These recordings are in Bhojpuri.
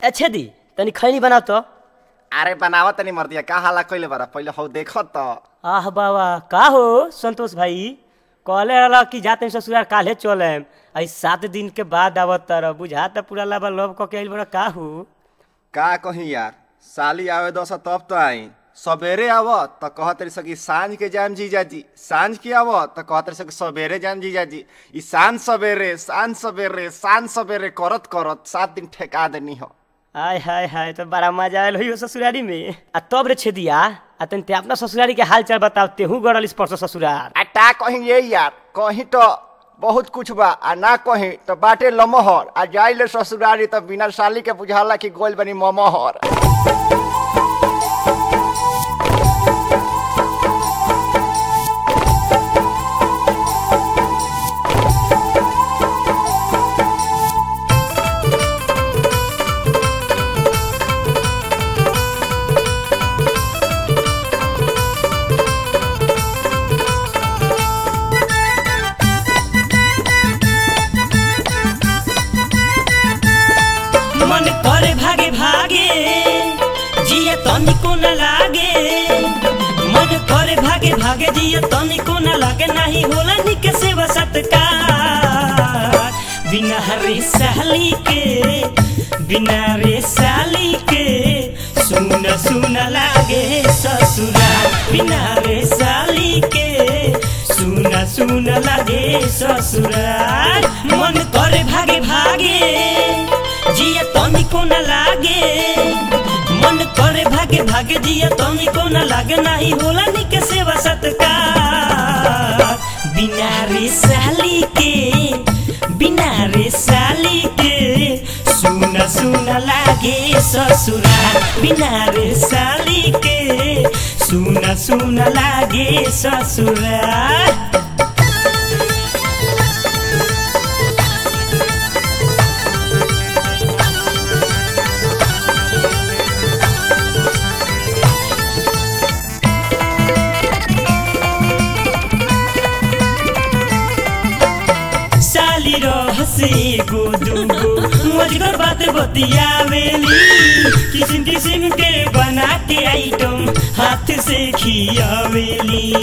अच्छे दी तनी खैनी बनाओ तो अरे बनावत तनी मर्दिया का हाला कइले बारा पहिले हौ देखत त आह बाबा का हो संतोष भाई कहले रहला कि जाते ससुराल काल्हे चले आई सात दिन के बाद आवत तर बुझा त पूरा लाबा लव क के आइल बड़ा का हो का कही यार साली आवे दस तब तो आई सबेरे आव त कहत तरी सकी सांझ के जाम जीजाजी सांझ के आव त कहत तरी सकी सबेरे जाम जीजाजी ई सांझ सबेरे सांझ सबेरे सांझ सबेरे करत करत सात दिन ठेका देनी हो आय हाय हाय तो बड़ा मजा आयल हो ससुरारी में आ तब रे छेदिया आ तनी ते अपना ससुरारी के हाल चाल बताओ तेहू गड़ल स्पर्श ससुरार आ टा कहीं ये यार कहीं तो बहुत कुछ बा आ ना कहीं तो बाटे लमहर आ जाइले ससुरारी तो बिना साली के बुझाला कि गोल बनी ममहर मन करे भागे भागे जिया तनिको न लागे मन करे भागे भागे जिया तनिको न लागे नहीं होला निक सेवा सत्कार बिना रे साली के बिना रे साली के सुन सुन लागे ससुराल बिना रे साली के सुन सुन लागे ससुराल मन करे भागे भागे जिया तनिको न लागे मन करे भागे भागे जिया तनिको न लागे नहीं होला निक सेवा सत्कार बिना रे साली के बिना रे साली के सुन सुन लागे ससुराल बिना रे साली के सुन सुन लागे ससुराल साली रहसे गो दुगो मजगर बात बतियावेली किसिम किसिम के बना के आइटम हाथ से खियावेली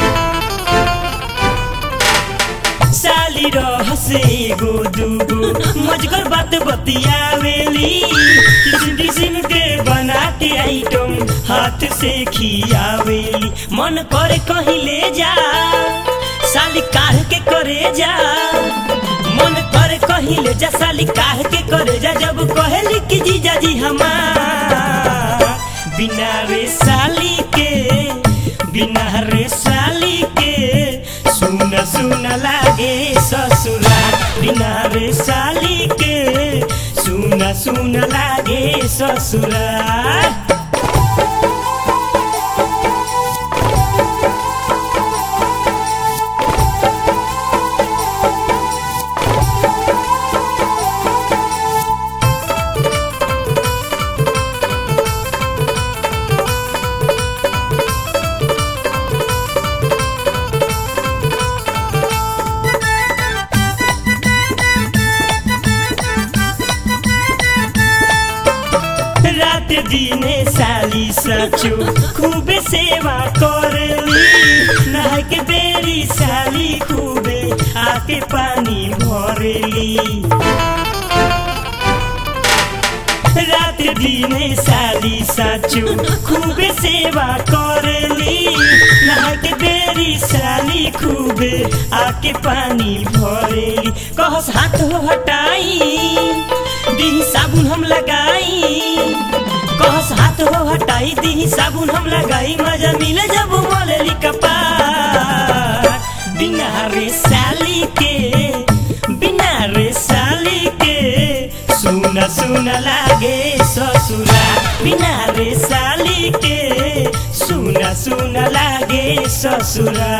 साली रहसे गो दुगो मजगर बात बतियावेली किसिम किसिम के बना के आइटम हाथ से खियावेली मन करे कहीं ले जा साली काढ़ के करे जा मन करे कहीं ले जा साली काढ़ के करे जा जब कहेली कि जीजा जी हमार बिना रे साली के बिना रे साली के सुन सुन लागे ससुराल बिना रे साली के सुन सुन लागे ससुराल रात दिने साली सचो खूबे सेवा करली नहाय के बेरी साली खूबे आके पानी भरेली रात दिने साली साचो खूबे सेवा करली नहाय के बेरी साली खूबे आके पानी भरेली कहस हाथ हो हटाई दी साबुन हम लगाई कहस हाथ हो हटाई दी साबुन हम लगाई मजा मिले जब मोलेली कपार बिना रे साली के बिना रे साली के सुन सुन लागे ससुरा बिना रे साली के सुन सुन लागे ससुरा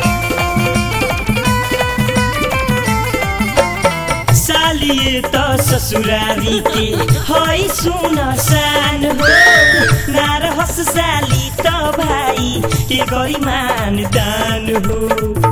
सालिए त ससुरारी के हई सुन सान हो ना रहस साली त भाई के गरी मान दान हो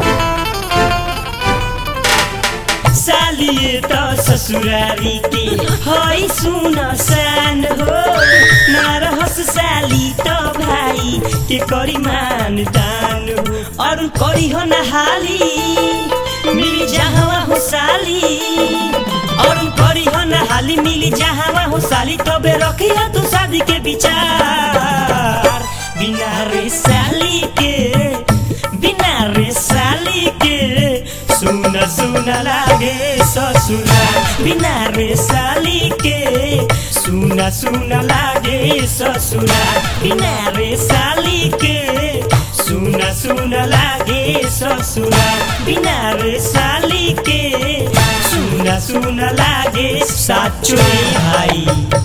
सालिए त ससुरारी के हई सुन सान हो ना रहस साली त भाई के करी मान दान हो अरू करी हो नहाली मिली जहाँ हो साली अरू करी हो नहाली मिली जहाँ हो साली तबे रखिया तू शादी के विचार बिना रे साली के बिना रे साली के सुन सुन लागे ससुरा बिना रे साली के सुन सुन लागे ससुरा बिना रे साली के सुन सुन लागे ससुरा बिना रे साली के सुन सुन लागे साचो भाई